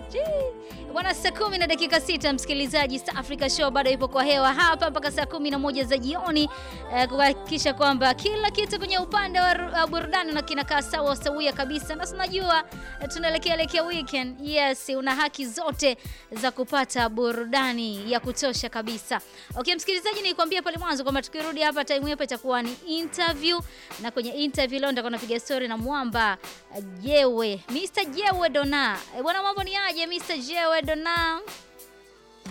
Bwana, saa kumi na dakika sita, msikilizaji, East Africa Show bado ipo kwa hewa hapa mpaka saa kumi na moja za jioni eh, kuhakikisha kwamba kila kitu kwenye upande wa burudani na kinakaa sawa sawia kabisa, na tunajua eh, tunaelekea elekea weekend. Yes, una haki zote za kupata burudani ya kutosha kabisa. Okay, msikilizaji, nilikwambia pale mwanzo kwamba tukirudi hapa time hapa itakuwa ni interview, na kwenye interview leo nitakuwa napiga story na mwamba Jewe, Mr. Jewe Dona. Eh, bwana mambo ni aje Mr. Jewe Dona?